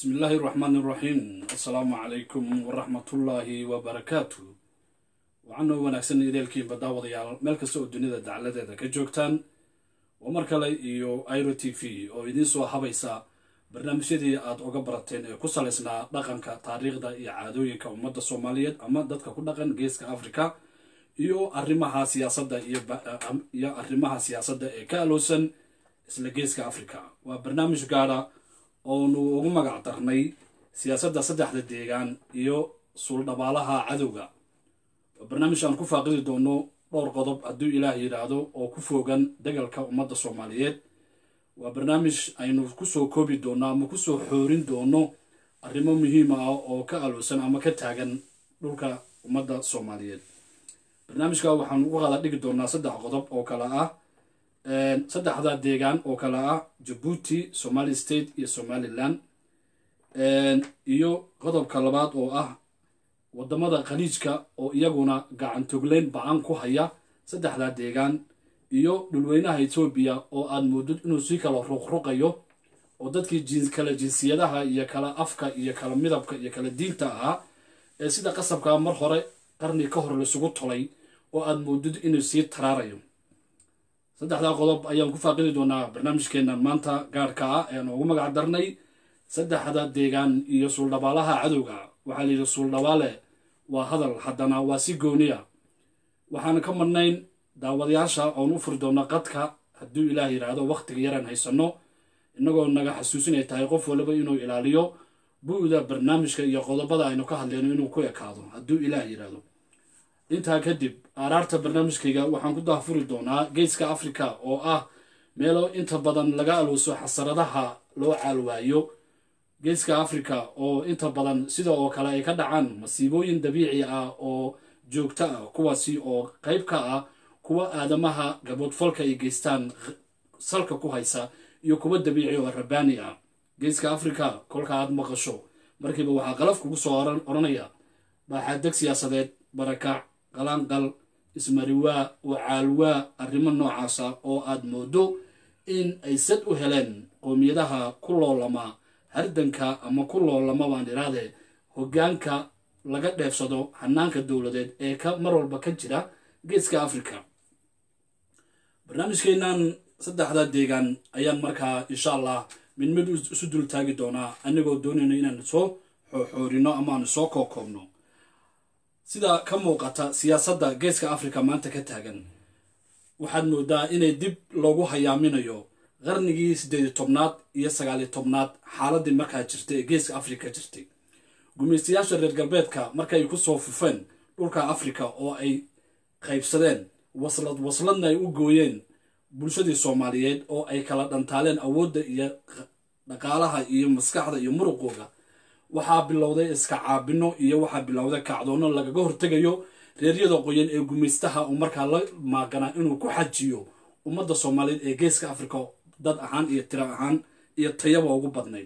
bismi illaahi raxmaan iraxiim assalaamu calaykum waraxmatullaahi wabarakaatu waxaanoo wanaagsan ideelkiinba daawadayaal meel kasta oo dunida dacladeeda ka joogtaan waa mar kale iyo iro t v oo idiin soo habaysa barnaamijyadii aad oga barateen ee ku salaysnaa dhaqanka taariikhda iyo caadooyinka ummadda soomaaliyeed ama dadka ku dhaqan geeska africa iyo arrimaha siyaasadda iyo arrimaha siyaasadda ee ka aloosan isla geeska africa waa barnaamij gaara oonu ugu magac darnay siyaasadda saddexda deegaan iyo suuldhabaalaha cadowga waa barnaamij aan ku faaqidi doono dhowr qodob hadduu ilaah yidhaahdo oo ku foogan dagalka ummadda soomaaliyeed waa barnaamij aynu kusoo koobi doono ama kusoo xoorin doono arrimo muhiima ah oo ka aloosan ama ka taagan dhulka ummadda soomaaliyeed barnaamijka waxaanu u qada dhigi doonaa saddex qodob oo kale ah saddexda deegaan oo kale ah jabuuti somali state iyo somalilan iyo qodobka labaad oo ah wadamada khaliijka oo iyaguna gacantogleyn ba-an ku haya saddexda deegaan iyo dhulweynaha etoobiya oo aad moodid inuu sii kala ruqruqayo oo dadkii kala jinsiyadaha iyo kala afka iyo kala midabka iyo kala diinta ahaa ee sida qasabkaa mar hore qarni ka hor laisugu tolay oo aad moodid inuu sii taraarayo saddexdaa qodob ayaan ku faaqidi doonaa barnaamijkeennan maanta gaarhka ah ean ugu magac darnay saddexda deegaan iyo suuldhabaalaha cadowga waxaa layidhi suuldhabaale waa hadal haddana waa si gooniya waxaan ka madnayn daawadayaasha oon u furi doona qadka hadduu ilaah yidhaahdo wakhtiga yaraan haysanno innagoo naga xasuusinay tahay qof waliba inuu ilaaliyo bu-da barnaamijka iyo qodobada aynu ka hadleyno inuu ku ekaado hadduu ilaah yidhaahdo intaa kadib aaraarta barnaamijkayga waxaan ku dahfuri doonaa geeska africa oo ah meelo inta badan laga alooso xasaradaha loo caalwaayo geeska africa oo inta badan sida oo kale ay ka dhacaan masiibooyin dabiici ah oo joogto ah kuwaasi oo qayb ka ah kuwa aadamaha gaboodfalka ay geystaan salka ku haysa iyo kuwa dabiici oo rabaani ah geeska africa kolka aad maqasho markiiba waxaa qalaf kugu soo odhanaya baaxaadeg siyaasadeed barakac qalanqal ismariwaa oo caalwaa arrimo noocaasa oo aad moodo in ay sad u heleen qoomiyadaha ku loolama hardanka ama ku loolama baan idhaahdee hoggaanka laga dheefsado hanaanka dowladeed ee ka mar walba ka jira geeska africa barnaamijkeennan saddexda deegaan ayaan markaa insha allah mid mid isu dul taagi doonaa anigoo doonayno inaan soo xooxoorino ama aan soo kookoobno sida ka muuqata siyaasadda geeska africa maanta ka taagan waxaad moodaa inay dib loogu hayaaminayo qarnigii siddeedi tobnaad iyo sagaaliyo tobnaad xaaladii markaa jirtay ee geeska africa jirtay gumaystayaasha reer galbeedka markay kusoo fufeen dhulka africa oo ay qaybsadeen waslad wasladna ay u gooyeen bulshadii soomaaliyeed oo ay kala dhantaaleen awoodda iyo dhaqaalaha iyo maskaxda iyo muruqooga waxaa bilowday iska caabino iyo waxaa bilowday kacdoono lagaga hortegayo reeryada qoyan ee gumaystaha uu markaa la maaganaa inuu ku xajiyo ummadda soomaaliyeed ee geeska africa dad ahaan iyo tiro ahaan iyo tayaba ugu badnayd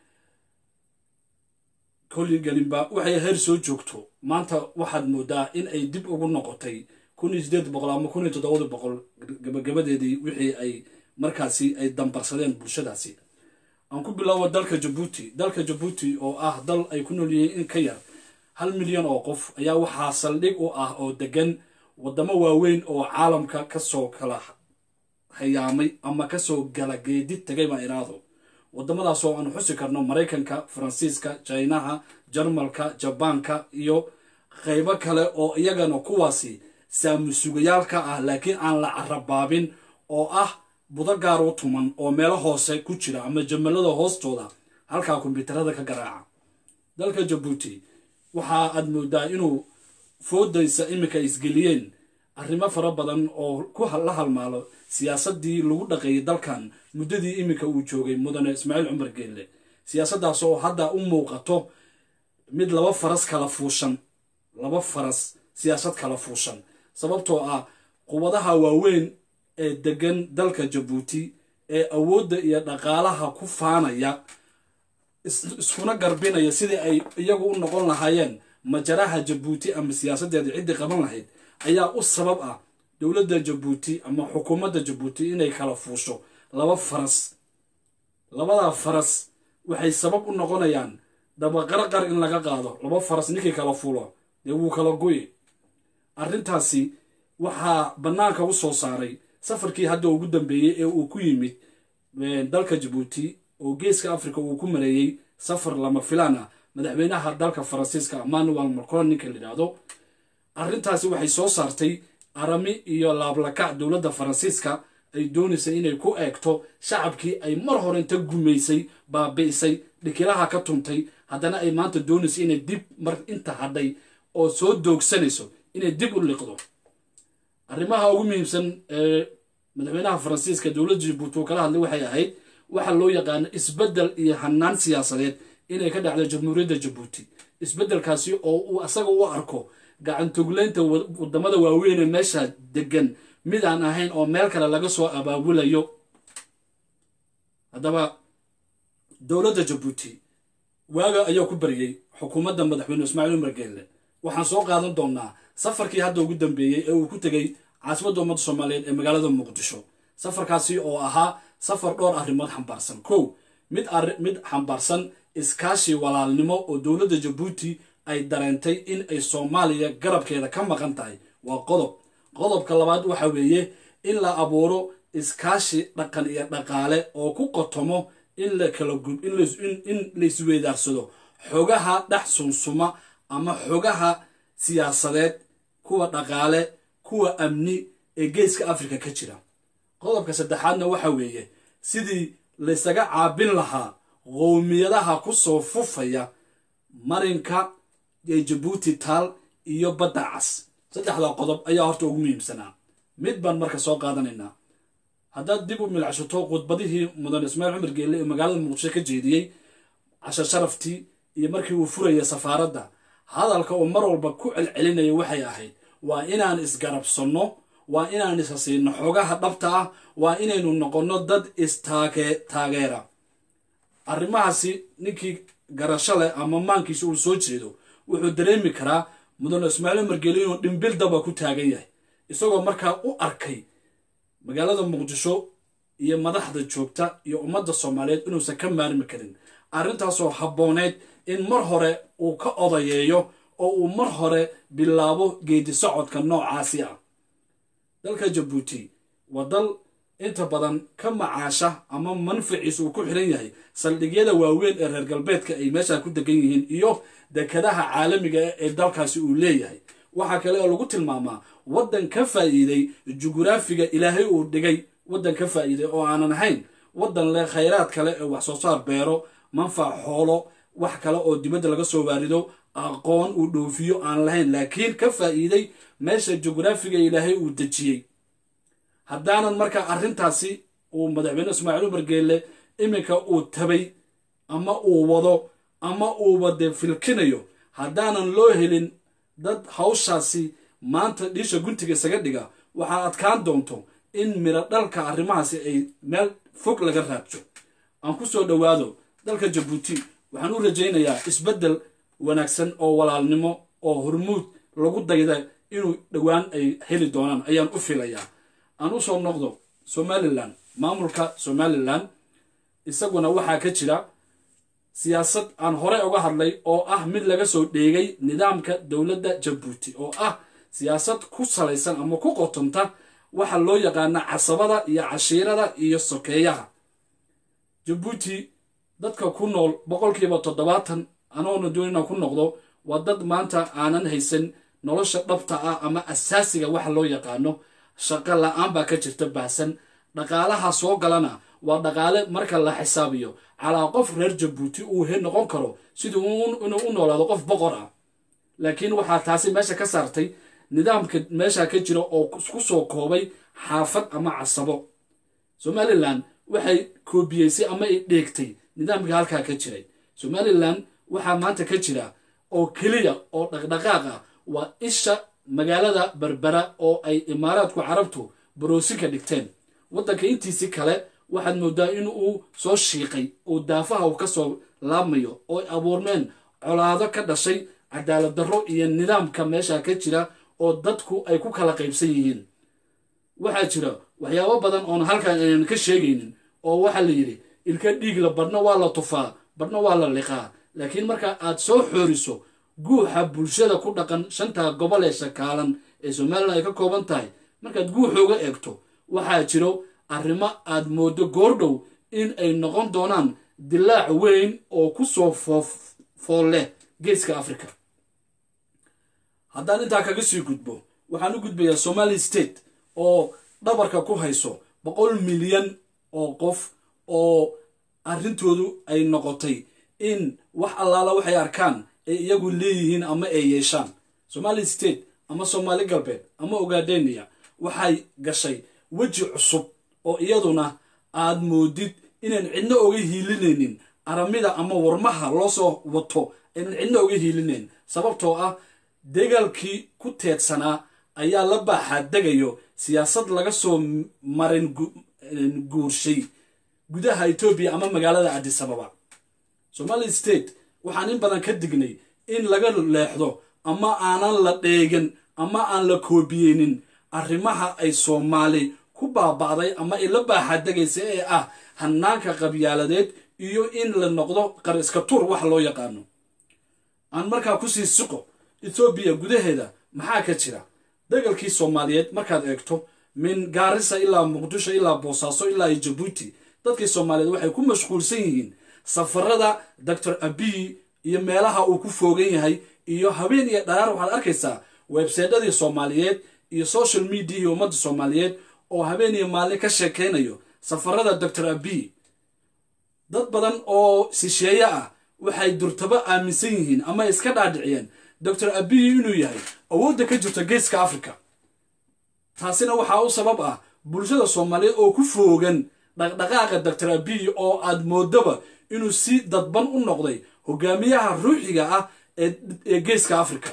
kolligelinba waxay heer soo joogto maanta waxaad moodaa in ay dib ugu noqotay kun iyo sideed boqol ama kun iyo toddobada boqol gabagabadeedii wixii ay markaasi ay dambarsadeen bulshadaasi aan ku bilaawo dalka jabuuti dalka jabuuti oo ah dal ay ku nool yihiin in ka yar hal milyan oo qof ayaa waxaa saldhig u ah oo degan waddamo waaweyn oo caalamka kasoo kala hayaamay ama kasoo gala geedi tagay baa iraado waddamadaas oo aan xusi karno maraykanka faransiiska jinaha jarmalka jabaanka iyo qaybo kale oo iyagana kuwaasi saamusugayaalka ah laakiin aan la carabaabin oo ah budo gaar u tuman oo meelo hoose ku jira ama jamalada hoostooda halkaa kombyuutarada ka garaaca dalka jabuuti waxa aad moodaa inuu foodaysa iminka isgeliyeen arrimo fara badan oo ku la halmaalo siyaasadii lagu dhaqeeyay dalkan muddadii iminka uu joogay mudane ismaaciil cumar geelle siyaasaddaas oo hadda u muuqato mid laba faras kala fuushan laba faras siyaasad kala fuushan sababtoo ah quwadaha waaweyn ee degan dalka jabuuti ee awoodda iyo dhaqaalaha ku faanaya iskuna garbinaya sidii ay iyagu u noqon lahaayeen majaraha jabuuti ama siyaasaddeeda ciddii qaban lahayd ayaa u sabab ah dowladda jabuuti ama xukuumadda jabuuti inay kala fuusho laba faras labadaa faras waxay sabab u noqonayaan dabaqarqar in laga qaado laba faras ninkii kala fulo dee wuu kala goyi arrintaasi waxaa bannaanka u soo saaray safarkii hadda ugu dambeeyey ee uu ku yimid dalka jabuuti oo geeska africa uu ku mareeyey safar lama filaan ah madaxweynaha dalka faransiiska emmanuel macron ninka la yidhaahdo arrintaasi waxay soo saartay arami iyo laablakac dowladda faransiiska ay doonaysay inay ku eegto shacabkii ay mar hore inta gumaysay baabi'isay dhikilaha ka tuntay haddana ay maanta doonaysay inay dib mar inta hadhay oo soo doogsanayso inay dib u liqdo arrimaha ugu muhiimsan ee madaxweynaha faransiiska dowladda jabuuti uu kala hadlay waxay ahayd waxa loo yaqaano isbeddel iyo hanaan siyaasadeed inay ka dhacdo jamhuuriyadda jabuuti isbeddelkaasi oo uu asaga u arko gacantogleynta wadamada waaweyn ee meesha degan mid aan ahayn oo meel kale laga soo abaabulayo haddaba dowladda jabuuti waaga ayaa ku baryey xukuumadda madaxweyne ismaaciil umar geelle waxaan soo qaadan doonaa safarkii hadda ugu dambeeyey ee uu ku tegey caasimadda ummadda soomaaliyeed ee magaalada muqdisho safarkaasi oo ahaa safar dhowr arrimood xambaarsan kow mid mid xambaarsan iskaashi walaalnimo oo dowladda jabuuti ay dareentay in ay soomaaliya garabkeeda ka maqan tahay waa qodob qodobka labaad waxa weeye in la abuuro iskaashi dhaqan iyo dhaqaale oo ku qotomo in la kala gub in la isweydaarsado xogaha dhex sunsuma ama xogaha siyaasadeed kuwa dhaqaale kuwa amni ee geeska afrika ka jira qodobka saddexaadna waxa weeye sidii laysaga caabin lahaa qowmiyadaha ku soo fufaya marinka ee jabuuti taal iyo badda cas saddexda qodob ayaa horta ugu muhiimsanaa mid baan marka soo qaadanaynaa haddaad dib u milcshato khudbadihii mudan ismaaciil cumar geelle ee magaalada muqdisho ka jeediyey cashar sharaftii iyo markii uu furaya safaaradda hadalka uu mar walba ku celcelinaya waxay ahayd waa inaan isgarabsanno waa inaan ishasiino xogaha dhabta ah waa inaynu noqonno dad istaageera arrimahaasi ninkii garasho leh ama maankiisa uu soo jeedo wuxuu dareemi karaa mudane ismaaciil margeli inuu dhimbil daba ku taagan yahay isagoo markaa u arkay magaalada muqdisho iyo madaxda joogta iyo ummadda soomaaliyeed inuusan ka maarmi karin arrintaasoo habbooneyd in mar hore uu ka odayeeyo oo uu mar hore bilaabo geedi socodka noocaasi ah dalka jabuuti waa dal inta badan ka macaasha ama manfaciisa uu ku xiran yahay saldhigyada waaweyn ee reer galbeedka ay meeshaa ku degan yihiin iyo dekadaha caalamiga ah ee dalkaasi uu leeyahay waxaa kale oo lagu tilmaamaa waddan ka faa'iiday jugraafiga ilaahay uu dhigay waddan ka faa'iiday oo aanan ahayn waddan leh khayraad kale ee wax soo saar beero manfac xoolo wax kale oo dibadda laga soo waarido aqoon uu dhoofiyo aan lahayn laakiin ka faa'iiday meesha jugraafiga ilaahay uu dejiyey haddaanan marka arrintaasi uu madaxweyne ismaaciil umar geelle iminka uu tabay ama uu wado ama uuba dee filkinayo haddaanan loo helin dad hawshaasi maanta dhiisha guntiga isaga dhiga waxaa adkaan doonto in miro dhalka arrimahaasi ay meel fog laga raabjo aan ku soo dhowaado dalka jabuuti waxaan u rajaynayaa isbeddel wanaagsan oo walaalnimo oo hormuud lagu dayda inuu dhowaan ay heli doonaan ayaan u filayaa aan u soo noqdo somalilan maamulka somalilan isaguna waxaa ka jira siyaasad aan horey uga hadlay oo ah mid laga soo dheegay nidaamka dowladda jabuuti oo ah siyaasad ku salaysan ama ku qotonta waxa loo yaqaana casabada iyo cashiirada iyo sokeeyaha jabuuti dadka ku nool boqolkiiba toddobaatan anoona doonina ku noqdo waa dad maanta aanan haysan nolosha dhabta ah ama asaasiga waxa loo yaqaano shaqo la-aan baa ka jirta baahsan dhaqaalaha soo galana waa dhaqaale marka la xisaabiyo calaa qof reer jabuuti uu he noqon karo siduu inuu u noolaado qof boqor ah laakiin waxaa taasi meesha ka saartay nidaamka meesha ka jira oo ku soo koobay xaafad ama casabo somalilan waxay koobiyeysay ama ay dheegtay nidaamkii halkaa ka jiray somalilan waxaa maanta ka jira oo keliya oo dhaqdhaqaaq ah waa isha magaalada berbera oo ay imaaraadku carabtu baroosinka dhigteen waddanka intiisii kale waxaad moodaa in uu soo shiiqay oo daafaha uu ka soo laabmayo oo ay abuurmeen colaado ka dhashay cadaalad darro iyo nidaamka meesha ka jira oo dadku ay ku kala qaybsan yihiin waxaa jira waxyaabo badan oon halkan aynan ka sheegaynin oo waxaa la yidhi ilka dhiig la badhna waa la tufaa badhna waa la liqaa laakiin marka aad soo xooriso guuxa bulshada ku dhaqan shanta gobol ee shakaalan ee somalilan ay ka kooban tahay markaad guuxooga eegto waxaa jiro arrimo aad moodo goordhow in ay noqon doonaan dilaac weyn oo ku soo fool leh geeska africa haddaan intaa kaga sii gudbo waxaan u gudbayaa somali state oo dhabarka ku hayso boqol milyan oo qof oo arrintoodu ay noqotay in wax allaala waxay arkaan ay iyagu leeyihiin ama ay yeeshaan somali state ama soomaali galbeed ama ogadenia waxay gashay weji cusub oo iyaduna aad moodid inaan cidna oga hiilinaynin aramida ama warmaha loo soo wato aynan cidna oga hiilinayn sababtoo ah dagaalkii ku teedsanaa ayaa la baaxaa degayo siyaasad laga soo marin guurshay gudaha etoobiya ama magaalada cadisababa somali state waxaan in badan ka dignay in laga leexdo ama aanan la dheegan ama aan la koobiyeynin arrimaha ay soomaali ku baaba'day ama ay la baaxadegaysa ee ah hanaanka qabyaaladeed iyo in la noqdo qariska tuur wax loo yaqaano aan markaa kusii siqo ethoobiya gudaheeda maxaa ka jira dagalkii soomaaliyeed markaad eegto min gaarisa ilaa muqdisho ilaa boosaaso ilaa jabuuti dadkii soomaaliyeed waxay ku mashquulsan yihiin safarada doctor abiy iyo meelaha uu ku foogan yahay iyo habeen iyo dharaar waxaad arkaysaa websaydyadii soomaaliyeed iyo social mediahii ummadda soomaaliyeed oo habeen iyo maalin ka sheekaynayo safarada doctor abiy dad badan oo sisheeye ah waxay durtabo aaminsan yihiin ama iska dhaadhiciyeen doctor abiy inuu yahay awoodda ka jirta geeska africa taasina waxaa u sabab ah bulshada soomaaliyeed oo ku foogan dhaqdhaqaaqa doctor abiy oo aad moodaba inuu si dadban u noqday hogaamiyaha ruuxiga ah ee geeska africa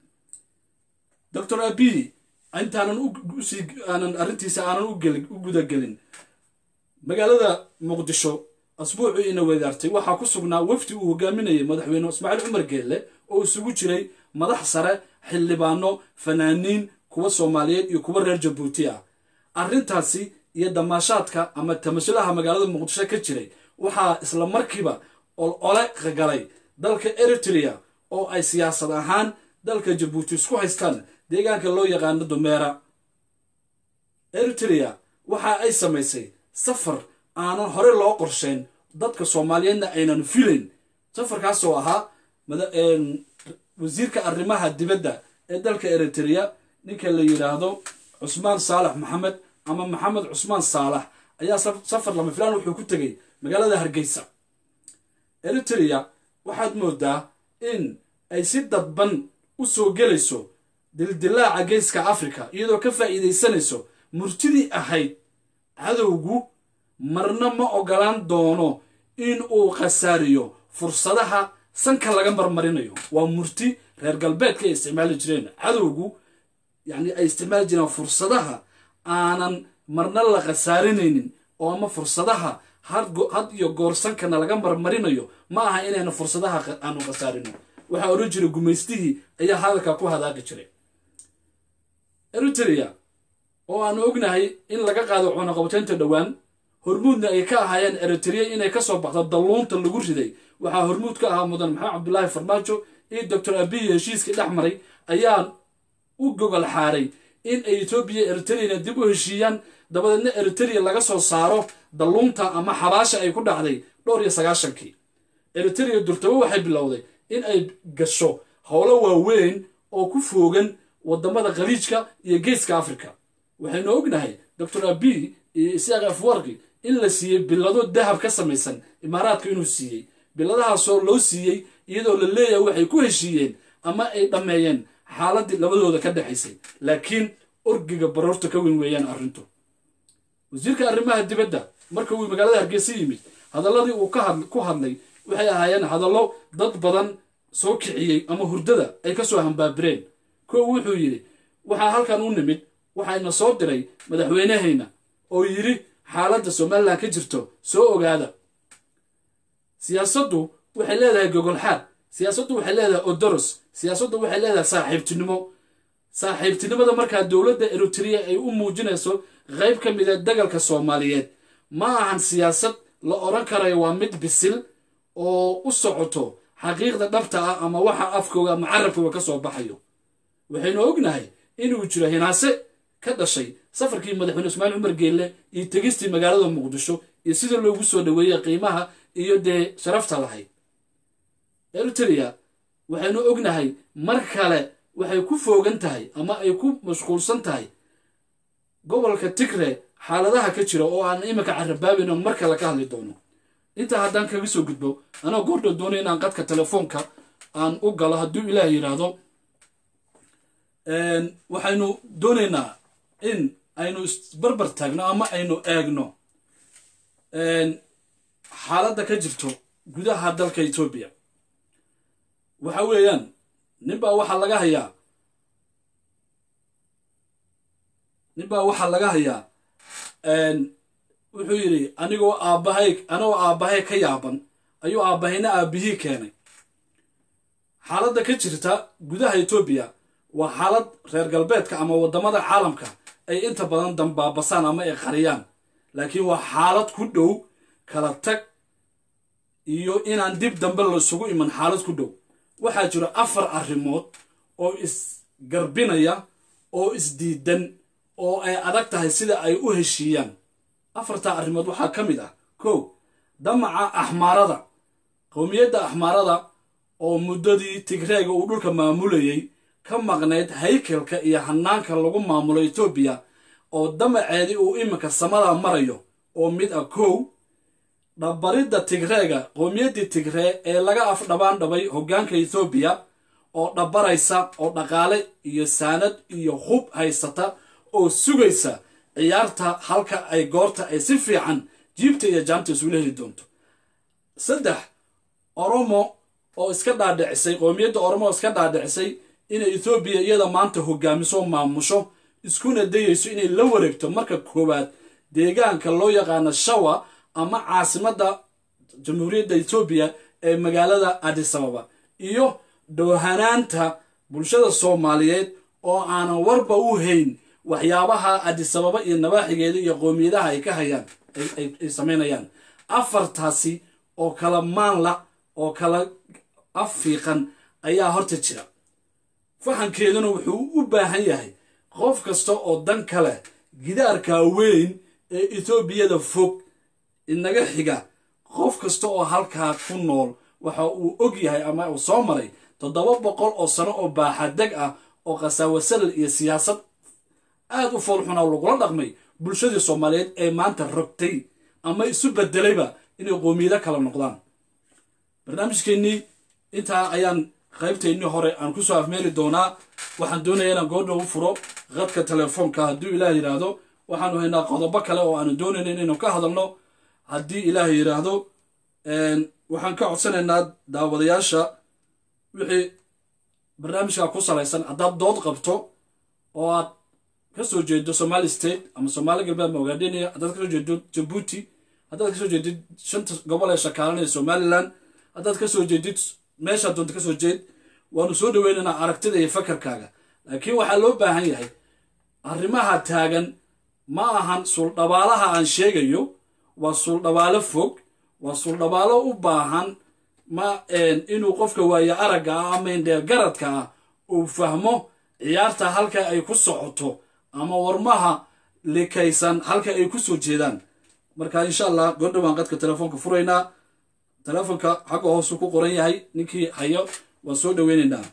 doctor abiy intaanan aanan arrintiisa aanan u gudagelin magaalada muqdisho asbuucii ina wadaartay waxaa ku sugnaa wafdi uu hogaaminayay madaxweyne ismaaciil cumar geelle oo isugu jiray madax sare xildhibaano fanaaniin kuwa soomaaliyeed iyo kuwa reer jabuuti ah arrintaasi iyo damaashaadka ama tamasulaha magaalada muqdisho ka jiray waxaa isla markiiba olole galay dalka eritrea oo ay siyaasad ahaan dalka jabuuti isku haystaan deegaanka loo yaqaano dumeera eritrea waxa ay samaysay safar aanan hore loo qorshayn dadka soomaaliyeedna aynan filayn safarkaasoo ahaa wasiirka arrimaha dibadda ee dalka eritrea ninka la yidhaahdo cusmaan saalax maxamed ama maxamed cusmaan saalax ayaa safar lama filaan wuxuu ku tegay magaalada hargeysa eritrea waxaad moodaa in ay si dadban u soo gelayso dildilaaca geeska africa iyadoo ka faa'iidaysanayso murtidii ahayd cadowgu marna ma ogolaan doono in uu khasaariyo fursadaha sanka laga marmarinayo waa murti reer galbeedka ay isticmaali jireen cadowgu yacni ay isticmaali jireen fursadaha aanan marna la khasaarinaynin oo ama fursadaha had iyo goor sankana laga marmarinayo ma aha inaynu fursadaha aanu khasaarino waxaa odhan jiray gumaystihii ayaa hadalka ku hadaaqi jiray eritrea oo aanu ognahay in laga qaado cunaqabataynta dhowaan hormuudna ay ka ahaayeen eritrea inay kasoo baxdo dalluunta lagu riday waxaa hormuud ka ahaa mudan maxamed cabdulaahi farmaajo iyo doctor abiy heshiiskii dhex maray ayaa u gogol xaaray in ay etoobiya eritreana dib u heshiiyaan dabadeedna eritrea laga soo saaro dalluunta ama xabaasha ay ku dhacday dhowr iyo sagaashankii eritrea durtabo waxay bilowday in ay gasho howlo waaweyn oo ku foogan wadamada khaliijka iyo geeska africa waxaynu ognahay doctor abiy iyo isaaq afwarki in la siiyey bilado dahab ka samaysan imaaraadka inuu siiyey biladahaasoo loo siiyey iyadoo la leeyahay waxay ku heshiiyeen ama ay dhammeeyeen xaaladii labadooda ka dhexaysay laakiin orgiga baroorta ka weyn weeyaan arrintu wasiirka arrimaha dibadda marka uu magaalada hargeysa yimid hadalladii uu ku hadlay waxay ahaayeen hadallo dad badan soo kiciyey ama hurdada ay kasoo hambaabireen kow wuxuu yidhi waxaa halkan u nimid waxayna soo diray madaxweynehayna oo yidhi xaaladda somalilan ka jirto soo ogaada siyaasaddu waxay leedahay gogolxaad siyaasaddu waxay leedahay odoros siyaasaddu waxay leedahay saaxiibtinimo saaxiibtinimada markaa dowladda eritrea ay u muujinayso qayb ka mida dagalka soomaaliyeed ma ahan siyaasad la odhan karayo waa mid bisil oo u socoto xaqiiqda dhabta ah ama waxa afkooga ama carabkooga ka soo baxayo waxaynu ognahay inuu jiro hinaase ka dhashay safarkii madaxweyne ismaaciil cumar geelle iyo tegistii magaalada muqdisho iyo sida loogu soo dhaweeyey qiimaha iyo dee sharafta lahayd eritrea waxaynu ognahay mar kale waxay ku foogan tahay ama ay ku mashquulsan tahay gobolka tigre xaaladaha ka jira oo aan iminka carabaabin oo mar kale ka hadli doono intaa haddaan kaga soo gudbo anoo goordhow doonay inaan qadka telefoonka aan u galo hadduu ilaah yidhaahdo waxaynu doonaynaa in aynu isbarbar taagno ama aynu eegno xaaladda ka jirto gudaha dalka etoobiya waxa weeyaan ninbaa waxaa laga hayaa ninbaa waxaa laga hayaa wuxuu yidhi anigoo aabbahay anigoo aabbahay ka yaaban ayuu aabbahayna aabbihii keenay xaaladda ka jirta gudaha etoobiya waa xaalad reer galbeedka ama waddamada caalamka ay inta badan dambaabasaan ama ay qariyaan laakiin waa xaalad ku dhow kala tag iyo inaan dib dambe laisugu iman xaalad ku dhow waxaa jira afar arrimood oo isgarbinaya oo isdiidan oo ay adag tahay sida ay u heshiiyaan afartaa arrimood waxaa ka mid ah kow damaca axmaarada qowmiyadda axmaarada oo muddadii tigreega uu dhulka maamulayay ka maqnayd haykalka iyo hanaanka lagu maamulo etoobiya oo damaceedii uu iminka samada marayo oo mid ah kow dhabaridda tigreega qowmiyaddii tigree ee laga afdhabaan dhabay hoggaanka etoobiya oo dhabaraysa oo dhaqaale iyo saanad iyo hub haysata oo sugaysa ciyaarta halka ay goorta ay si fiican jiibta iyo jaamta isula heli doonto saddex oromo oo iska dhaadhicisay qowmiyadda oromo oo iska dhaadhicisay inay etoobiya iyada maanta hogaamiso maamusho iskuna dayayso inay la wareegto marka koowaad deegaanka loo yaqaano shawa ama caasimadda jamhuuriyadda etoobiya ee magaalada adisababa iyo dhowhanaanta bulshada soomaaliyeed oo aanan warba u hayn waxyaabaha adisababa iyo nabaaxigeeda iyo qowmiyadaha ay ka hayaan ay samaynayaan afartaasi oo kala maanla oo kala afiiqan ayaa horta jira fahankeeduna wuxuu u baahan yahay qof kasta oo dan kale gidaarka weyn ee etoobiyada fog inaga xiga qof kasta oo halkaa ku nool waxa uu og yahay ama uu soo maray toddoba boqol oo sano oo baaxadeg ah oo khasaawasalal iyo siyaasad aad u foolxuna lagula dhaqmay bulshadii soomaaliyeed ee maanta rogtay ama isu bedelayba inay qoomiyado kala noqdaan barnaamijkeennii intaa ayaan qaybteennii hore aan kusoo afmeeri doonaa waxaan doonaya inaan goordhow u furo qadka telefoonka hadduu ilaah yidhaahdo waxaanu haynaa qodobo kale oo aanu doonayna inaynu ka hadalno haddii ilaah yidhaahdo waxaan ka codsanaynaa daawadayaasha wixii barnaamijka ku salaysan haddaad dood qabto oo aad ka soo jeedo somali state ama somaali galbeed ama ogaadheniya haddaad kasoo jeedo jabuuti haddaad kasoo jeedid shanta gobol ee shakaalanaya somalilan haddaad kasoo jeedid meeshaa doonta kasoo jeed waanu soo dhaweynaynaa aragtida iyo fakarkaaga laakiin waxaa loo baahan yahay arrimaha taagan ma ahan suuldhabaalaha aan sheegayo waa suuldhabaalo fog waa suuldhabaalo u baahan ma inuu qofka waaye aragga ah ama indheer garadka ah uu fahmo ciyaarta halka ay ku socoto ama warmaha likaysan halka ay ku soo jeedaan marka insha allah goordhowaan qadka telefoonka furaynaa telefoonka xagga hoosu ku qoran yahay ninkii hayo waan soo dhaweynaynaa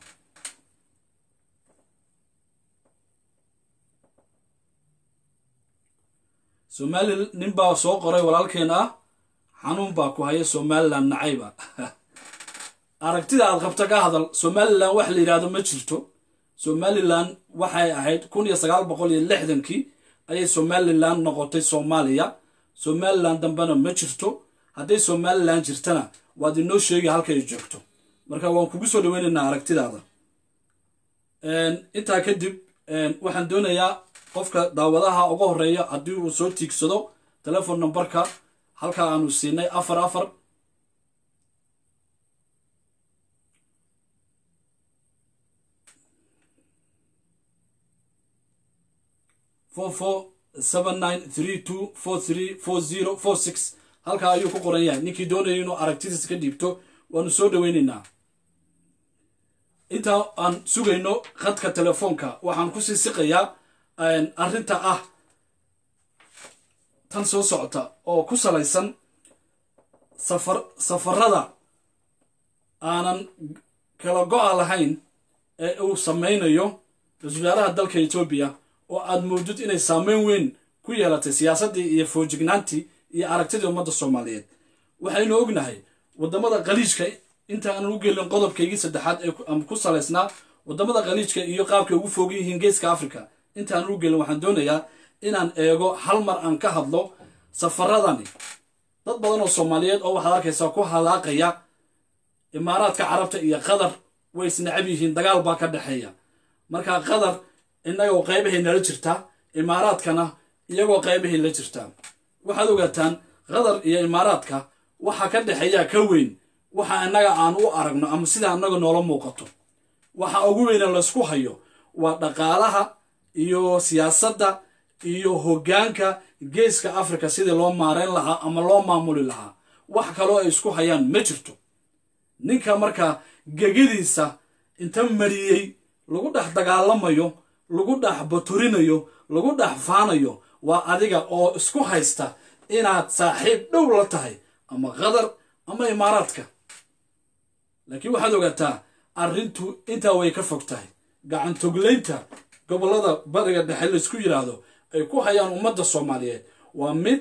somali nin baa soo qoray walaalkeen ah xanuun baa ku haya somalilan nacayba aragtida aad qabta ka hadal somalilan wax la yidhaahdo ma jirto somalilan waxay ahayd kun iyo sagaal boqol iyo lixdankii ayay somalilan noqotay soomaaliya somalilan dambena ma jirto hadday somalilan jirtana waad inoo sheegi halka ay joogto marka waan kugu soo dhaweynaynaa aragtidaada intaa kadib waxaan doonayaa qofka daawadaha uga horeeya haddii uu soo tiigsado telefon numberka halka aanu siinay afar afar four four seven nine three two four three four zero four six halkaa ayuu ku qoran yahay ninkii doonaya inuu aragtidiisa ka dhiibto waanu soo dhaweynaynaa intaa aan sugayno khadka telefoonka waxaan kusii siqayaa arrinta ah tan soo socota oo ku salaysan safar safarada aanan kala go-a lahayn ee uu samaynayo ra-isul wasaaraha dalka etoobiya oo aad moodid inay saameyn weyn ku yeelatay siyaasaddii iyo foojignaantii iyo aragtidii ummadda soomaaliyeed waxaynu ognahay waddamada khaliijka inta aanan u gelin qodobkaygii saddexaad ee ku salaysnaa waddamada khaliijka iyo qaabkay ugu foogan yihiin geeska africa inta aanan u gelin waxaan doonayaa inaan eego hal mar aan ka hadlo safaradani dad badan oo soomaaliyeed oo waxaad arkaysaa ku halaaqaya imaaraadka carabta iyo qatar way isnacab yihiin dagaal baa ka dhexeeya marka qatar innagoo qaybahay nala jirtaa imaaraadkana iyagoo qaybahay la jirtaa waxaad ogaataan qatar iyo imaaraadka waxa ka dhexeeyaa ka weyn waxa innaga aan u aragno ama sidaa innaga noola muuqato waxa ugu weyna laysku hayo waa dhaqaalaha iyo siyaasadda iyo hoggaanka geeska africa sidii loo maareyn lahaa ama loo maamuli lahaa wax kaloo ay isku hayaan ma jirto ninka markaa gegadiisa inta mariyey lagu dhex dagaalamayo lagu dhex baturinayo lagu dhex faanayo waa adiga oo isku haysta inaad saaxiib dhow la tahay ama qatar ama imaaraadka laakiin waxaad ogaataa arrintu intaa way ka fog tahay gacantoglaynta gobollada bariga dhexe laysku yidhaahdo ay ku hayaan ummadda soomaaliyeed waa mid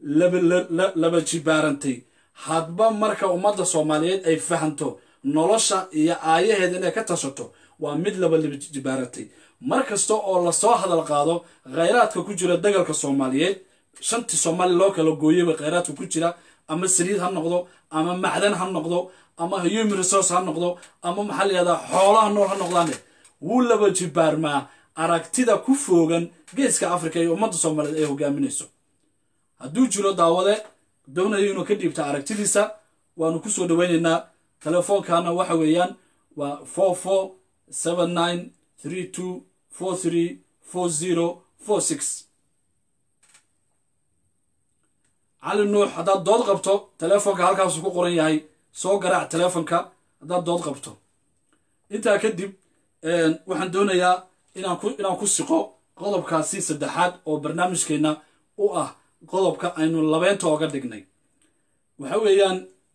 laba jibaarantay hadba marka ummadda soomaaliyeed ay fahanto nolosha iyo aayaheeda inay ka tashato waa mid laba jibaarantay mar kasta oo lasoo hadal qaado khayraadka ku jira dagalka soomaaliyeed shantii soomaaliya loo kala gooyaba khayraadka ku jira ama saliid ha noqdo ama macdan ha noqdo ama human resource ha noqdo ama maxaa layihahdaa xoolaha nool ha noqdaane wuu laba jibaarmaa aragtida ku foogan geeska africa iyo ummadda soomaaliyeed ay hogaaminayso hadduu jiro daawade doonayo inuu ka dhiibta aragtidiisa waanu kusoo dhaweynaynaa telefoonkaana waxa weeyaan waa four four seven nine three two four three four zero four six cali nuux haddaad dood qabto telefoonka halkaasuu ku qoran yahay soo garaac telefoonka haddaad dood qabto intaa kadib waxaan doonayaa inaan ku inaan ku siqo qodobkaasi saddexaad oo barnaamijkeenna u ah qodobka aynu labeynta ooga dhignay waxa weeyaan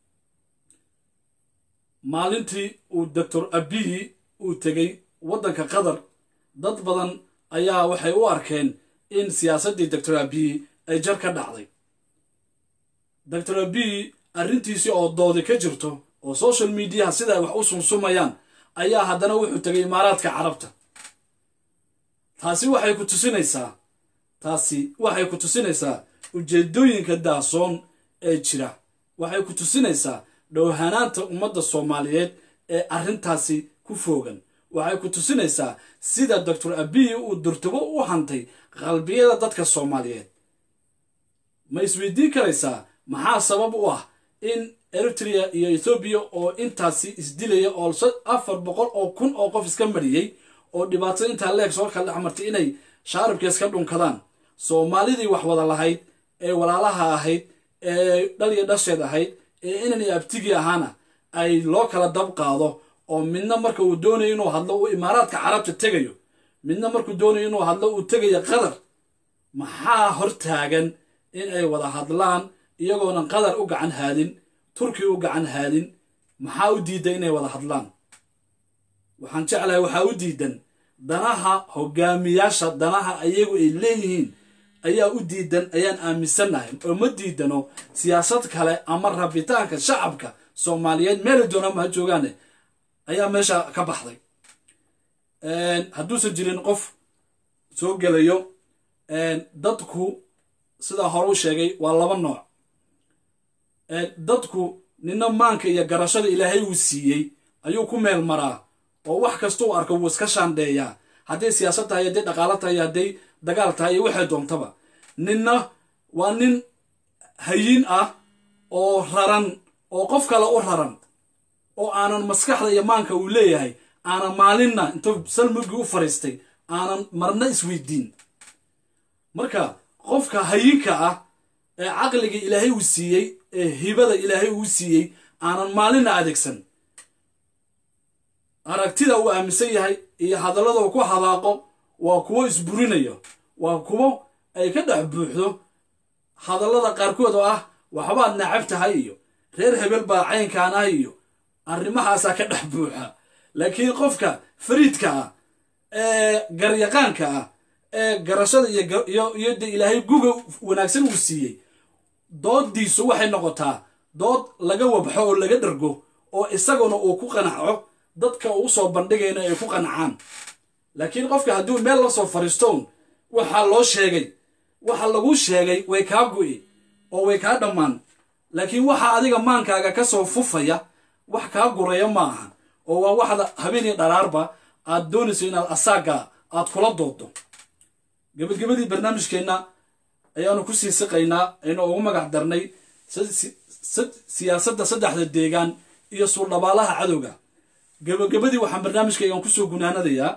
maalintii uu doctor abiyi uu tegey waddanka qatar dad badan ayaa waxay u arkeen in siyaasaddii doctor abiyi ay jar ka dhacday doctor abiyi arrintiisii oo doodi ka jirto oo social mediaha sida ay wax u sumsumayaan ayaa haddana wuxuu tegay imaaraadka carabta taasi waxay ku tusinaysaa taasi waxay ku tusinaysaa ujeedooyinka daasoon ee jira waxay ku tusinaysaa dhowhanaanta ummadda soomaaliyeed ee arrintaasi ku foogan waxay ku tusinaysaa sida doctor abiyi uu durtubo u hantay qalbiyada dadka soomaaliyeed ma isweydiin karaysaa maxaa sabab u ah in eritrea iyo ethoobiya oo intaasi isdilaya oo afar boqol oo kun oo qof iska mariyey oo dhibaatada intaa leeg soo kala dhex martay inay shaaribka iska dhunkadaan soomaalidii wax wada lahayd ee walaalaha ahayd ee dhal iyo dhasheed ahayd ee inan iyo abtigii ahaana ay loo kala dab qaado oo midna marka uu doonayo inuu hadlo uu imaaraadka carabta tegayo midna markuu doonayo inuu hadlo uu tegayo qatar maxaa hor taagan in ay wada hadlaan iyagoonan qatar u gacan haadin turki u gacan haadin maxaa u diidan inay wada hadlaan waxaan jeclahay waxaa u diidan danaha hogaamiyaasha danaha ayagu ay leeyihiin ayaa u diidan ayaan aaminsannahay oo ma diidano siyaasad kale ama rabitaanka shacabka soomaaliyeed meeli doonama ha joogaane ayaa meesha ka baxday hadduusan jirin qof soo gelayo dadku sidaa hore u sheegay waa laba nooc dadku nina maanka iyo garashada ilaahay uu siiyey ayuu ku meel maraa oo wax kasta u arko wuu iska shaandheeyaa hadday siyaasad tahay hadday dhaqaalo tahay hadday dagaal tahay iyo waxay doontaba ninna waa nin hayin ah oo raran oo qof kale u raran oo aanan maskaxda iyo maanka uu leeyahay aanan maalinna intuu salmugii u fariistay aanan marna isweydiin marka qofka hayinka ah ee caqliga ilaahay uu siiyey ee hibada ilaahay uu siiyey aanan maalinna adeegsan aragtida uu aaminsan yahay iyo hadallada uu ku hadaaqo waa kuwo isburinayo waa kuwo ay ka dhex buuxdo hadallada qaarkood oo ah waxbaad nacab tahay iyo reer hebel baa caynkaan ah iyo arrimahaasaa ka dhex buuxa laakiin qofka fariidka ah ee garyaqaanka ah ee garashada iyo de ilaahay guga wanaagsan uu siiyey dooddiisu waxay noqotaa dood laga wabxo oo laga dhargo oo isaguna uu ku qanaco dadka uu soo bandhigayna ay ku qanacaan laakiin qofka hadduu meel la soo fariistoon waxaa loo sheegay waxa lagu sheegay way kaa gu'i oo way kaa dhammaan laakiin waxa adiga maankaaga ka soo fufaya wax kaa guraya ma aha oo waa waxda habeenii dharaarba aad doonayso inaad asaaga aad kula doodo gabagabadii barnaamijkeenna ayaanu ku sii siqaynaa aynu ugu magac darnay siyaasadda saddexda deegaan iyo suuldhabaalaha cadowga gabagabadii waxaan barnaamijkaygan kusoo gunaanadayaa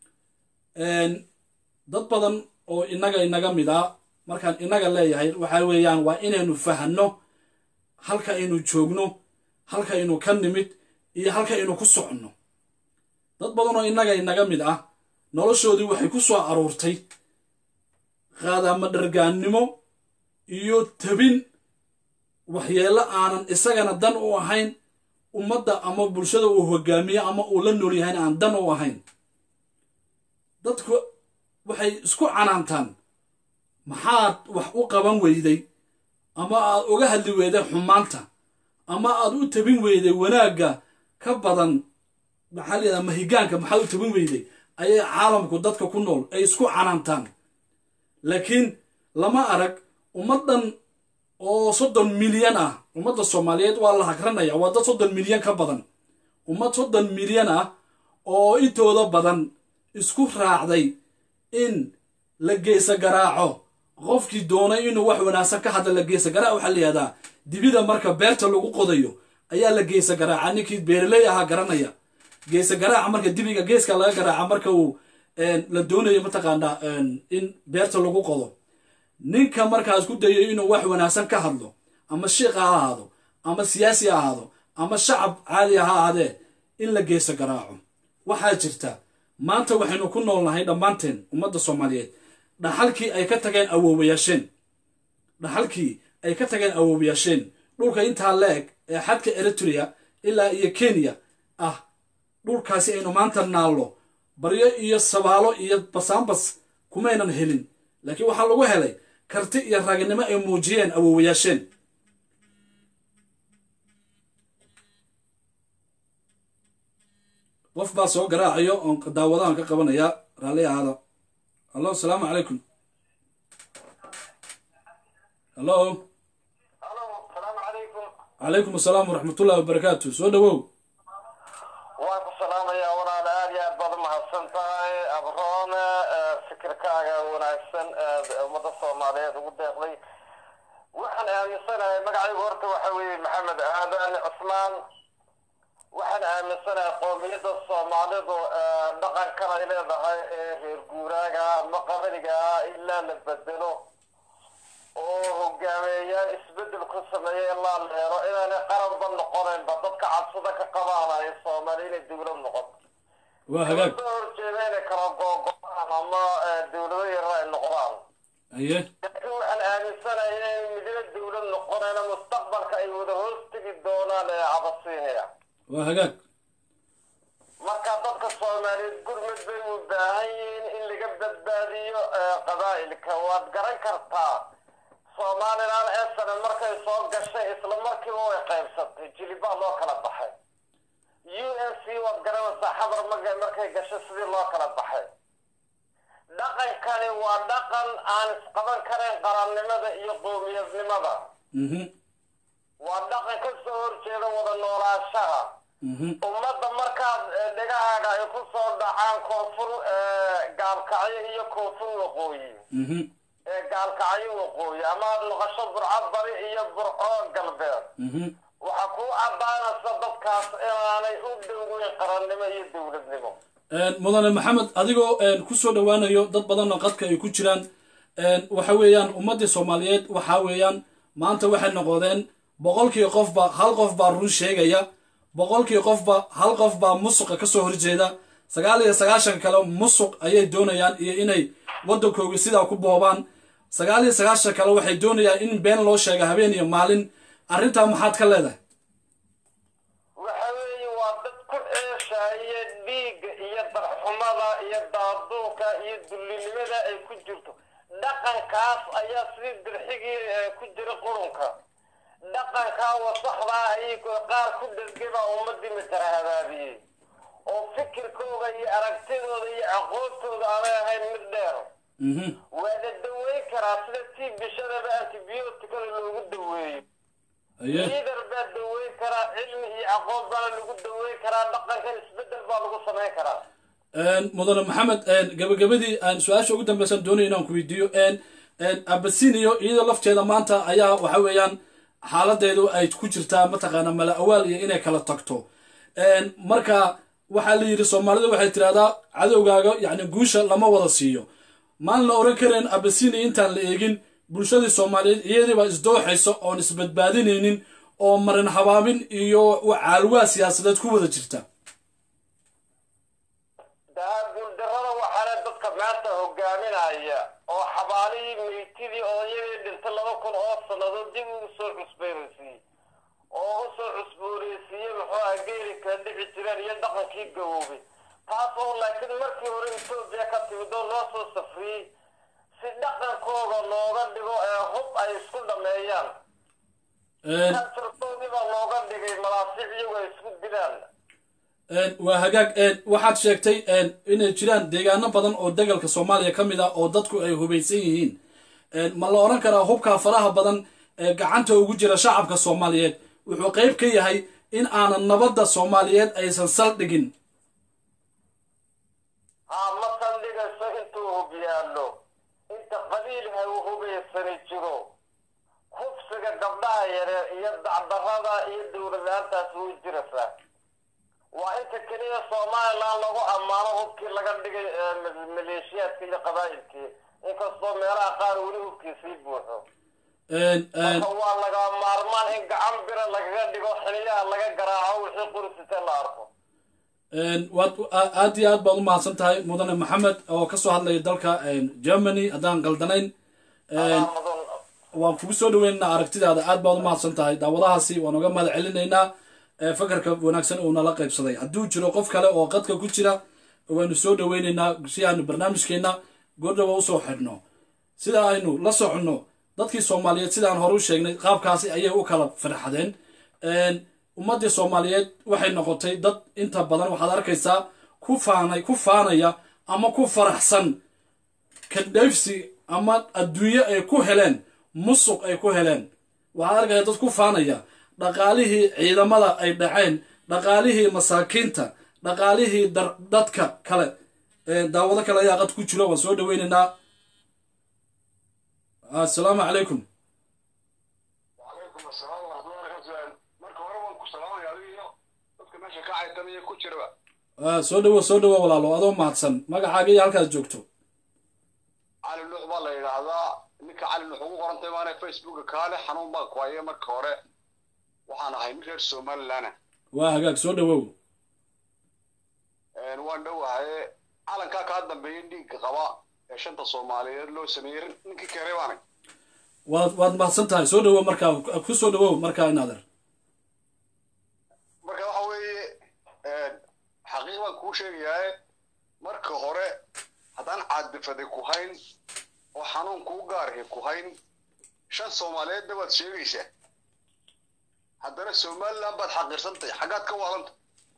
dad badan oo inaga inaga mid a markaan inaga leeyahay waxa weeyaan waa inaynu fahanno halka aynu joogno halka aynu ka nimid iyo halka aynu ku soconno dad badan oo inaga inaga mid ah noloshoodii waxay ku soo aruurtay qaadama dhargaannimo iyo tabin waxyeello aanan isagana dan u ahayn ummadda ama bulshada uu hogaamiyo ama uu la nool yahayna aan dan u ahayn dadku waxay isku canaantaan maxaad wax u qaban weyday ama aad uga hadli weyday xumaanta ama aad u tabin weyday wanaagga ka badan maxaa layidhaha mahigaanka maxaad u tabin weyday ayay caalamku dadka ku nool ay isku canaantaan laakiin lama arag ummaddan oo soddon milyan ah ummadda soomaaliyeed waa la hagranaya waa dad soddon milyan ka badan ummad soddon milyan ah oo intooda badan isku raacday in la geesa garaaco qofkii doonay inuu wax wanaagsan ka hadla la geesa garaac waxaa la yihahdaa dibida marka beerta lagu qodayo ayaa la geesa garaaca ninkii beeraley ahaa garanaya geesa garaaca marka dibiga geeska laga garaaca marka uu la doonayo mataqaanaa in beerta lagu qodo ninka markaas ku dayo inuu wax wanaagsan ka hadlo ama shiiq ha ahaado ama siyaasi ha ahaado ama shacab caadi ha ahaadee in la geesa garaaco waxaa jirta maanta waxaynu ku noolnahay dhammaanteen ummadda soomaaliyeed dhaxalkii ay ka tageen awoowayaasheen dhaxalkii ay ka tageen awoowayaasheen dhulka intaa la-eg ee xadka eritrea ilaa iyo kenya ah dhulkaasi aynu maanta naallo baryo iyo sabaalo iyo basaanbas kumaynan helin laakiin waxaa lagu helay karti iyo raginimo ay muujiyeen awoowayaasheen qof baa soo garaacayo oon daawadahan ka qabanayaa raalli ahaada hallo asalaamu calaykum hallo calaykum asalaam waraxmatullahi wabarakaatu soo dhawow waan ku salaamayaa walaal aad iyo aad baad umahadsan tahay abroone fikirkaaga wanaagsan ummadda soomaaliyeed ugu deeqday waxaan aaminsanahay magacaygu horta waxa weeye maxamed aadan cusmaan waxaan aaminsanahay qoomiyadda soomaalidu dhaqankan ay leedahay ee reer guuraaga ama qabaniga ah ilaa la bedelo oo hogaameeyaan isbedel ku sameeya ilaa la helo inaanay qaranba noqonaynba dadka cabsida ka qabaan ay soomaali inay dowlad noqoto waa hagaag soo horjeeda inay kala googo-aan ama dowlado yarar ay noqdaan aye laakiin waxaan aaminsanahay inay midna dowlad noqonayna mustaqbalka ay wada hoos tegi doonaan ee cabasiinaya waa hagaag marka dadka soomaaliyeed gurmad bay u baahan yihiin in laga badbaadiyo qabaa'ilka waad garan kartaa somalilan esane markay soo gashay isla markiiba way qaybsatay jilibaa loo kala baxay u n c waad garanaysaa xabar maga markay gashay sidii loo kala baxay dhaqankani waa dhaqan aan isqaban karayn qarannimada iyo qoomiyadnimada mhm waa dhaqan ka soo horjeeda wada noolaanshaha mhm ummadda markaad eh, dhegahaaga ay ku soo dhacaan koonfur eh, gaalkacyo iyo koonfur waqooyi mhm ee gaalkacyo waqooyi ama aad noqosho burco bari iyo burco galbeed mhm waxaa kuu caddaanaysa dadkaas inaanay u dhoweyn qarannimo iyo dowladnimo mudane maxamed adigoo ku soo dhowaanayo dad badanna qadka ay ku jiraan waxa weeyaan ummaddii soomaaliyeed waxa weeyaan maanta waxay noqodeen boqolkii qofba hal qof baa run sheegaya boqolkii qofba hal qof baa musuqa kasoo horjeeda sagaal iyo sagaashan kale musuq ayay doonayaan iyo inay waddankooga sidaa ku boobaan sagaal iyo sagaashan kale waxay doonayaan in been loo sheega habeen iyo maalin arrintaa maxaad ka leedahay waxa weeye waa dad ku ceeshaya dhiigga iyo darxumada iyo daaduunka iyo dullinimada ay ku jirto dhaqankaas ayaa sidii dirxigii ku jira qurunka dhaqankaa wasaxdaa ayay qaar ku dhergeba ummadii matara habaabiyey oo fikirkooda iyo aragtidooda iyo aqoontooda aanay ahayn mid dheer waa la daweyn karaa sida tii bishadaba antibiyootikada loogu daweeyo liidar baa daweyn karaa cilmi iyo aqoon baana lagu daweyn karaa dhaqankan isbedel baa lagu samayn karaa mudane maxamed gabagabadii aan su-aasha ugu dambeysan doonay inaan ku weydiiyo abasiniyo iyadoo lafteeda maanta ayaa waxa weeyaan xaaladeedu ay ku jirtaa mataqaana mala awaal iyo inay kala tagto marka waxaa la yidhi soomaalida waxay tirahdaa cadowgaaga yacni guusha lama wada siiyo maan la oran karayn abasiniya intaan la eegin bulshadii soomaaliyeed iyadiiba isdooxaysa oon isbadbaadinaynin oo marin habaabin iyo caalwaa siyaasadeed ku wada jirta guuldarrada waxaana dadka maanta hogaaminaya oo xabaalihii meytidii odayadii dhintay laba kun oo sannadood dib ugu soo cusboonaysiiyey oo u soo cusboonaysiiyey muxuu aha geeri kala dhici jireen iyo dhaqankii gaboobay taas oo laakiin markii hore etoobiya ka timid oo loo soo safriyey si dhaqankooda looga dhigo ee hub ay isku dhameeyaan kaltarkoodii baa looga dhigay malaasiic iyagu ay isku dilaan waa hagaag waxaad sheegtay inay jiraan deegaano badan oo degalka soomaaliya ka mid ah oo dadku ay hubaysan yihiin ma la odhan karaa hubkaa faraha badan ee gacanta ugu jira shacabka soomaaliyeed wuxuu qayb ka yahay in aanan nabadda soomaaliyeed aysan saldhigin haa ma saldhigayso intuu hub yaallo inta qabiilha uu hubaysani jiro hubsiga gabdhaha yareer iyo dacdarrada iyo dowladaantaas way jiraysaa waa inta keliya somalilan lagu ammaano hubkii laga dhigay maleeshiyaadka iyo qabaa'ilkii inkastoo meelaha qaar weli hubkii sii buuxo marka waa laga maarmaan in gacan bira lagaga dhigo xiliyaha laga garaaco wixii qurisite la arko waad aad iyo aad baad u mahadsan tahay mudane maxamed oo kasoo hadlaya dalka germany haddaan qaldanayn waan kugu soo dhaweynaynaa aragtidaada aad baad u mahadsan tahay daawadahaasi waan uga mahad celinaynaa fakarka wanaagsan uu nala qaybsaday hadduu jiro qof kale oo qadka ku jira waanu soo dhaweynaynaa si aanu barnaamijkeenna goordhawa usoo xidhno sida aynu la soconno dadkii soomaaliyeed sidaan hore u sheegnay qaabkaasi ayay u kala farxadeen ummaddii soomaaliyeed waxay noqotay dad inta badan waxaad arkaysaa ku faanay ku faanaya ama ku faraxsan kandhayfsi ama adduunyo ay ku heleen musuq ay ku heleen waxaad arkaysaa dad ku faanaya dhaqaalihii ciidamada ay dhaceen dhaqaalihii masaakiinta dhaqaalihii dadka kale daawado kale ayaa qad ku jiro waan soo dhaweynaynaa assalaamu calaykum soo dhawo soo dhawo walaalo adoo mahadsan magacaaga iyo halkaad joogto cali nuux baa la yidhaahdaa ninka cali nuux ugu qorantay maana facebooka kaale xanuun baa ku haya marka hore waxaan ahay mid reer somalilandna waa hagaag soo dhawow waan dhowahaye calankaa kaa dambeeyay dhiigga qaba ee shanta soomaaliyeed loo sameeyey ninkii keenay baanay waad waad mahadsan tahay soo dhawow markaa ku soo dhawow markaa inaader marka waxa weeye xaqiiq baan kuu sheegayaa marka hore haddaan caadifaday ku hayn oo xanuun kuu gaarhi ku hayn shan soomaaliyeedna waad sheegaysaa haddana somaliland baad xaqiirsantahay xaggaad ka waalanta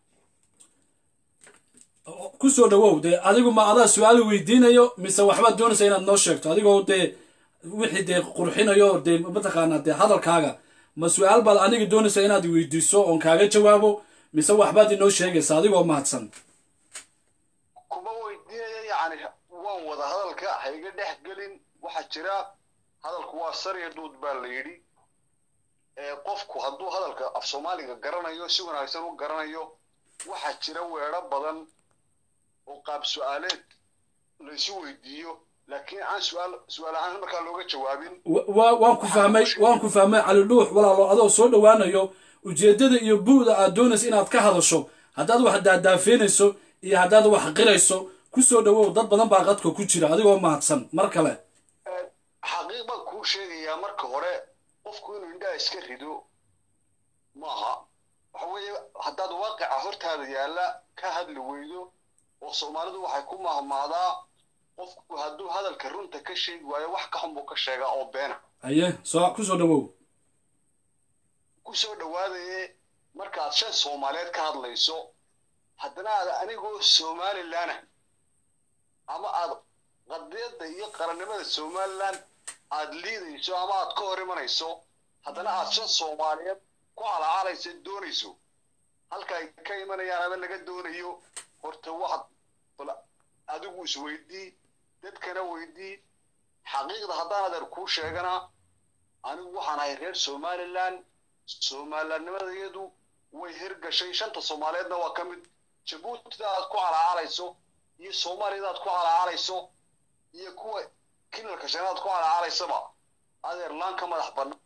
ku soo dhawow dee adigu ma adaa su-aal weydiinayo mise waxbaad doonaysa inaad noo sheegto adigoo dee wixii dee qurxinayo dee mataqaanaa dee hadalkaaga ma su-aal baad aniga doonaysa inaad weydiiso oon kaaga jawaabo mise waxbaad inoo sheegaysa adigoo mahadsan kuma weydiinaya yacni waan wada hadalka hayga dhex gelin waxaa jira hadalku waa sariya duud baa la yidhi qofku hadduu hadalka af soomaaliga garanayo si wanaagsan u garanayo waxaa jira weedho badan oo qaab su-aaleed laysu weydiiyo laakiin aan su'aal su'aal ahaan markaa looga jawaabin wa- wa- waan ku fahmay waan ku fahmay cali dhuux walaalo adoo soo dhowaanayo ujeeddada iyo bu'da aad doonaysa inaad ka hadasho haddaad wax daadaafeynayso iyo haddaad wax qirayso ku soo dhowow dad badan baa qadka ku jira adigoo mahadsan mar kale xaqiiq baan kuu sheegayaa marka hore qofku inuu indhaha iska rido maaha waxa weeye haddaad waaqica hortaada yaalla ka hadli weydo oo soomaalidu waxay ku mahmaadaa qofku hadduu hadalka runta ka sheegi waayo wax ka xun buu ka sheegaa oo beena haye soo ku soo dhowow ku soo dhowaadaye markaad shan soomaaliyeed ka hadlayso haddana aad anigoo somalilan ah ama aad qadiyadda iyo qarannimada somalilan aad liidayso ama aad ka hor imanayso haddana aad shan soomaaliyeed ku calaacalaysa doonayso halka ay ka imanayaan ama laga doonayo horta waxaad bal adigu isweydii dadkana weydii xaqiiqda haddaan adeer kuu sheegana anigu waxaan ahay reer somalilan somalilannimadayadu way hirgashay shanta soomaaliyeedna waa ka mid jabuutida aad ku calaacalayso iyo soomaaliyada aad ku calaacalayso iyo kuwa kinalka shanaad ku calaacalaysaba adeer laan ka madax bannaan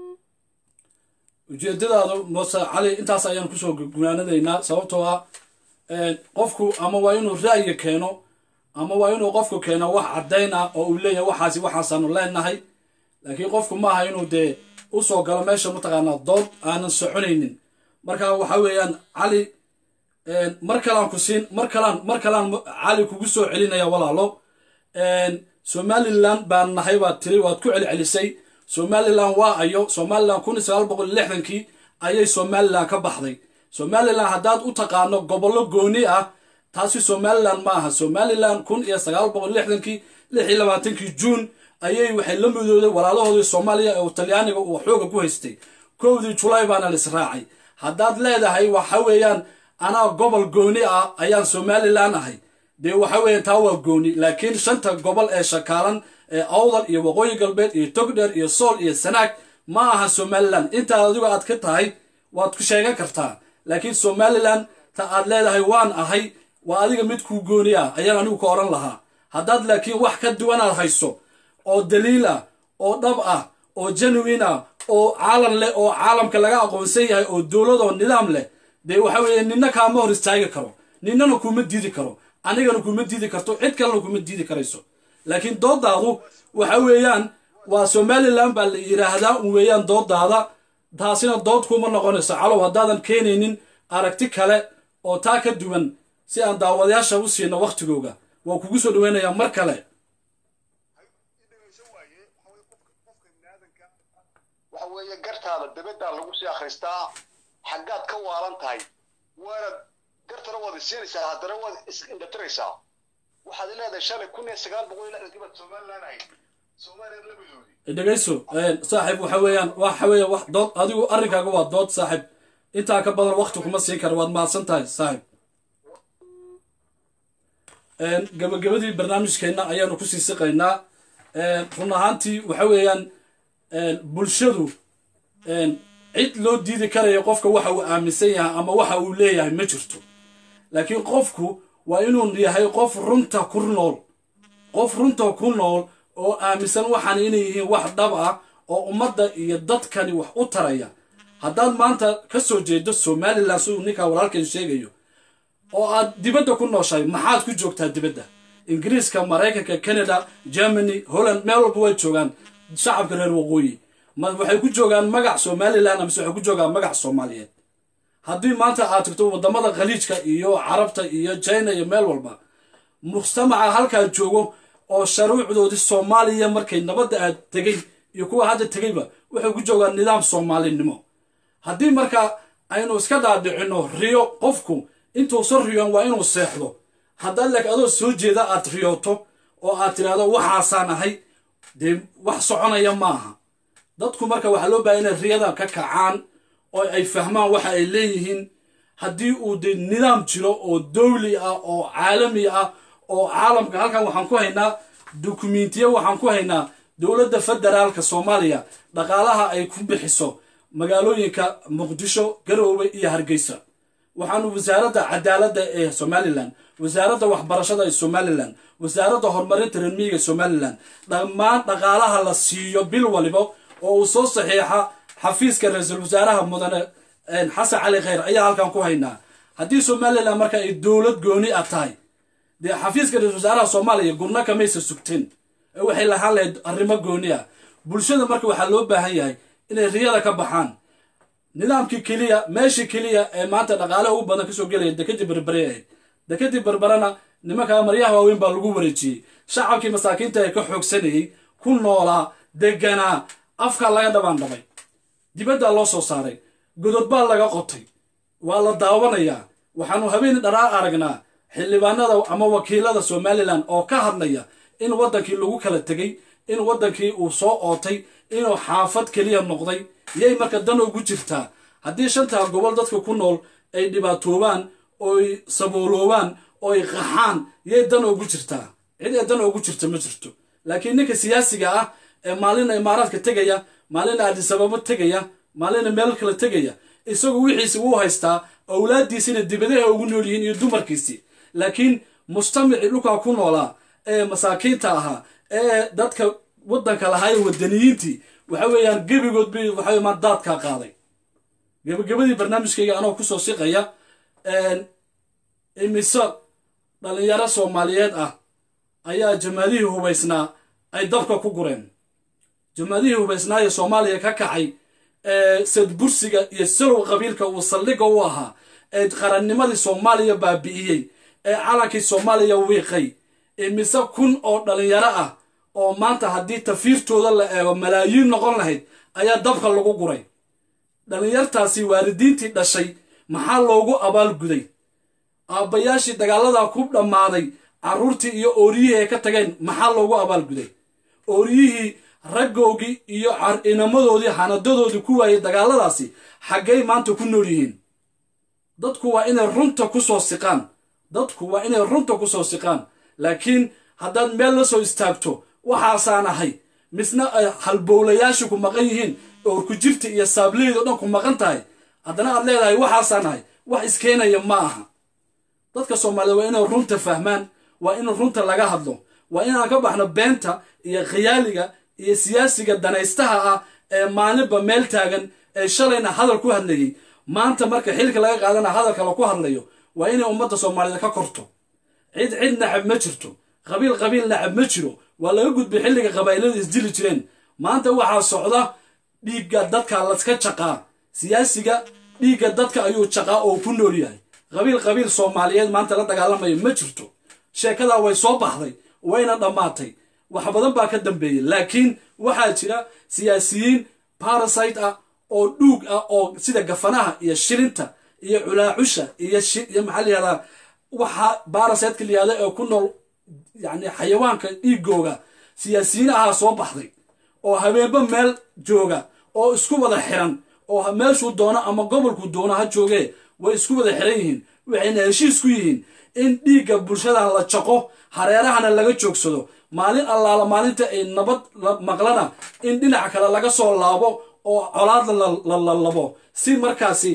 ujeedadaadu mose cali intaas ayaan kusoo gunaanadaynaa sababtoo ah qofku ama waa inuu ra'yi keeno ama waa inuu qofku keeno wax caddayn ah oo uu leeyahay waxaasi waxaasaanu leenahay laakiin qofku maaha inuu dee usoo galo meesha mataqaanaa dood aanan soconaynin marka waxa weeyaan cali mar kalaan ku siin mar kalaan mar kalaan cali kugu soo celinaya walaalo somalilan baan nahay baad tiri waad ku celcelisay somalilan waa ayo somalilan kun iyo sagaal boqol iyo lixdankii ayay somalilan ka baxday somalilan haddaad u taqaano gobollo gooni ah taasi somalilan ma aha somalilan kun iyo sagaal boqol lixdankii lix iyo labaatankii juun ayay waxay la midooday walaalahoodii soomaaliya oo talyaaniga uu xooga ku haystay kowdii julaay baana la israacay haddaad leedahay waxa weeyaan anaa gobol gooni ah ayaan somalilan ahay dee waxa weeyaan taa waa gooni laakiin shanta gobol ee shakaalan ee awdal iyo waqooyi galbeed iyo togdheer iyo sool iyo sanaag ma aha somalilan intaa adigo aad ka tahay waad ku sheegan kartaa laakiin somalilan ta aad leedahay waan ahay waa adiga mid kuu gooni ah ayaan anigu ka odhan lahaa haddaad laakiin wax ka duwanaad hayso oo daliil ah oo dhab ah oo genuine ah oo caalam leh oo caalamka laga aqoonsan yahay oo dowlad oo nidaam leh dee waxa weeye nina kaama hor istaagi karo ninana kuma diidi karo anigana kuma diidi karto cid kalena kuma diidi karayso laakiin doodaadu waxa weeyaan waa somalilan baa la yidhaahdaa un weeyaan doodaada taasina dood kuma noqonayso calow haddaadan keenaynin aragti kale oo taa ka duwan si aan daawadayaasha u siino wakhtigooga waa kugu soo dhaweynayaa mar kale waxa weeye gartaada dabaddaa lagu sii akhristaa xaggaad ka waalan tahay waanad gartana waad isiinaysaa haddana waad is-indhatiraysaa waxaad leedahay shalay kun iyo sagaal boqol iyo lixdankii baad somalilan ahayd soomaaliya la midoodi dhegayso saaxiib waxa weeyaan waxa weeye wax dood adigu arrinkaaga waa dood saaxiib intaa ka badan wakti kuma siin karo waad mahadsan tahay saaxiib gabagabadii barnaamijkeenna ayaanu kusii siqaynaa run ahaantii waxa weeyaan bulshadu cid loo diidi karayo qofka waxa uu aaminsan yahay ama waxa uu leeyahay ma jirto laakiin qofku waa inuu yahay qof runta ku nool qof runta ku nool oo aaminsan waxaan inay yihiin wax dhab ah oo ummadda iyo dadkani wax u taraya haddaad maanta ka soo jeedo somalilan siduu ninkaa walaalkan sheegayo oo aad dibadda ku nooshahay maxaad ku joogtaa dibadda ingiriiska maraykanka canada germany holland meel walba way joogaan shacabka reer waqooyi ma waxay ku joogaan magac somalilan amase waxay ku joogaan magac soomaaliyeed haddii maanta aad tagto waddamada khaliijka iyo carabta iyo china iyo meel walba mujtamaca halkaa joogo oo sharuucdoodii soomaaliya markay nabadda aad tegay iyo kuwa hadda tegayba waxay ku joogaan nidaam soomaalinimo haddii marka aynu iska dhaadhicino riyo qofku intuusan riyoon waa inuu seexdo haddaad laakiin adoo soo jeeda aad riyooto oo aad tidhaahdo waxaasaan ahay dee wax soconaya maaha dadku marka waxaa loo bahay inay riyada ka kacaan oo ay fahmaan waxa ay leeyihiin haddii uu dee nidaam jiro oo dowli ah oo caalami ah oo caalamka halkan waxaan ku haynaa dukumentiya waxaan ku haynaa dowladda federaalka soomaaliya dhaqaalaha ay ku bixiso magaalooyinka muqdisho garoowe iyo hargeysa waxaanu wasaaradda cadaaladda ee somalilan wasaaradda waxbarashada ee somalilan wasaaradda horumarinta reermiyiga somalilan dhammaan dhaqaalaha la siiyo bil waliba oo uu soo saxiixa xafiiska ra-iisul wasaaraha mudane xasan cali khayr ayaa halkan ku haynaa haddii somalilan marka ay dowlad gooni ah tahay dee xafiiska ra-isul wasaaraha soomaaliya gurno kamaysa sugteen ee waxay lahaan lahayd arrimo gooni ah bulshada marka waxaa loo baahan yahay inay riyada ka baxaan nidaamkii keliya meeshii keliya ee maanta dhaqaalaha ugu badan kasoo gelaya dekadii berbere ahayd dekadii berberena nimankaa maryaha waaweyn baa lagu wareejiyey shacabkii masaakiinta ee ka xoogsanayey ku noolaa deganaa afka laga dhabaandhabay dibaddaa loo soo saaray godod baa laga qotay waa la daawanayaa waxaanu habeen dharaar aragnaa xildhibaanada ama wakiilada somalilan oo ka hadlaya in waddankii lagu kala tegey in waddankii uu soo ootay inuu xaafad keliya noqday yay marka dan ugu jirtaa haddii shantaa gobol dadka ku nool ay dhibaatoobaan oy sabooloobaan oy qaxaan yay dan ugu jirtaa cid ee dan ugu jirta ma jirto laakiin ninka siyaasiga ah ee maalina imaaraadka tegaya maalina adisababo tegaya maalina meel kale tegaya isagu wixiisi wuu haystaa awlaaddiisina dibadaha ugu nool yihiin iyo dumarkiisii laakiin mujtamacii dhulkaa ku noolaa ee masaakiinta ahaa ee dadka waddanka lahaa ee wadaniyiintii waxa weeyaan gebigood bi waxa maa daadkaa qaaday gebagabadii barnaamijkayga anoo kusoo siqaya imise dhalinyaro soomaaliyeed ah ayaa jamaadihii hubaysnaa ay dabka ku gureen jamaadihii hubaysnaa ee soomaaliya ka kacay ee sadbursiga iyo salow qabiilka uu saldhigga u ahaa ee qarannimadii soomaaliya baabi'iyey ee calankii soomaaliya wiiqay imise kun oo dhalinyaro ah oo maanta haddii tafiirtooda la eego malaayiin noqon lahayd ayaa dabka lagu guray dhalinyartaasi waalidiintii dhashay maxaa loogu abaalguday aabbayaashii dagaaladaa ku dhammaaday carruurtii iyo ooriyihii ay ka tageen maxaa loogu abaalguday ooriyihii raggoogii iyo inamadoodii xanadadoodii ku waayey dagaaladaasi xaggay maanta ku nool yihiin dadku waa inay runta ku soo siqaan dadku waa inay runta ku soo siqaan laakiin haddaad meel la soo istaagto waxaasaan ahay misna ay halbowlayaashii ku maqan yihiin oor ku jirta iyo saableydo dhan ku maqan tahay haddana aad leedahay waxaasaan ahay wax iskeenaya ma aha dadka soomaaliyed waa inay runta fahmaan waa in runta laga hadlo waa inaan ka baxno beenta iyo khiyaaliga iyo siyaasiga danaystaha ah ee maalinba meel taagan ee shalayna hadal ku hadlayay maanta marka xilka laga qaadana hadalka laku hadlayo waa inay ummadda soomaaliyeed ka korto cid cid nacab ma jirto qabiil qabiil nacab ma jiro waa laga gudbay xilliga qabaa'ilada isdili jireen maanta waxaa socda dhiigga dadka laska jaqaa siyaasiga dhiigga dadka ayuu jaqaa oo ku nool yahay qabiil qabiil soomaaliyeed maanta la dagaalamayo ma jirto sheekadaa way soo baxday wayna dhammaatay wax badan baa ka dambeeyey laakiin waxaa jira siyaasiyiin barasite ah oo dhuug ah oo sida gafanaha iyo shilinta iyo culaacusha iyo iyo maxaa la yihahdaa waxa barasiteka la yihahda ee ku nool yacni xayawaanka dhiigooga siyaasiyiin ahaa soo baxday oo habeenba meel jooga oo isku wada xiran oo meeshuu doono ama gobolku doono ha joogee way isku wada xiran yihiin waxayna heshiis ku yihiin in dhiigga bulshadan la jaqo hareerahana laga joogsado maalin allaala maalinta ay nabad maqlana in dhinac kale laga soo laabo oo colaad la labo si markaasi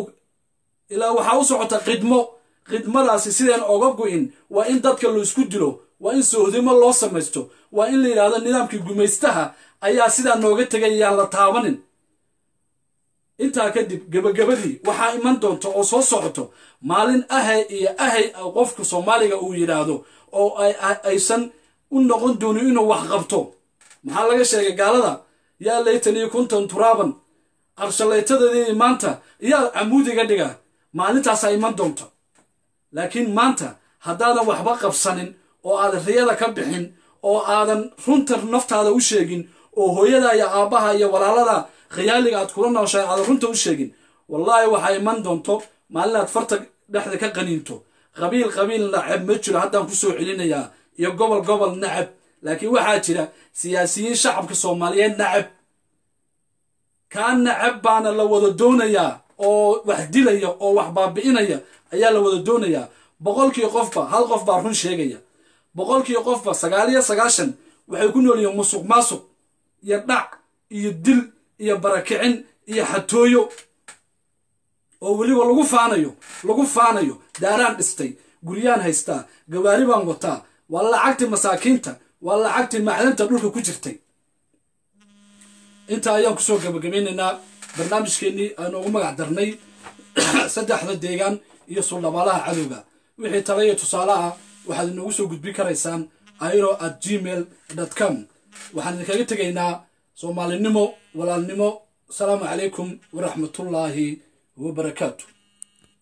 ilaa waxaa u socota khidmo khidmadaasi sideen oga go-in waa in dadka la isku dilo waa in sohdimo loo samaysto waa in la yidhahdo nidaamkii gumaystaha ayaa sidaa nooga tegay yaan la taabanin intaa kadib gebagabadii waxaa iman doonta oo soo socoto maalin ahay iyo ahay qofka soomaaliga uu yidhaahdo oo aysan u noqon doonin inuu wax qabto maxaa laga sheegay gaalada yaa laytanii kuntan turaaban qarshalaytadeedii maanta yaa camuudiga dhiga maalintaasaa iman doonta laakiin maanta haddaadan waxba qabsanin oo aadan riyada ka bixin oo aadan runta naftaada u sheegin oo hooyada iyo aabbaha iyo walaalada khiyaaliga aad kula nooshahay aadan runta u sheegin wallaahi waxaa iman doonto maalin aad farta dhexda ka qaniinto qabiil qabiil nacab ma jiro haddaan kusoo celinayaa iyo gobol gobol nacab laakiin waxaa jira siyaasiyiin shacabka soomaaliyeed nacab kaa nacab baana la wada doonayaa oo wax dilaya oo wax baabi'inaya ayaa la wada doonayaa boqolkii qofba hal qof baa run sheegaya boqolkii qofba sagaal iyo sagaashan waxay ku nool yihiin musuq maasuq iyo dhac iyo dil iyo barakicin iyo xatooyo oo weliba lagu faanayo lagu faanayo daaraan dhistay guryaan haystaa gawaari baan wataa waa lacagtii masaakiinta waa lacagtii macdanta dhulka ku jirtay intaa ayaan kusoo gabagabaynaynaa barnaamijkeennii aanu ugu magac darnay saddexda deegaan iyo suldhabaalaha cadowga wixii tala iyo tusaale ah waxaad inoogu soo gudbin karaysaan airo at gmail com waxaan idinkaga tegaynaa soomaalinimo walaalnimo asalaamu calaykum waraxmatullaahi wabarakaatu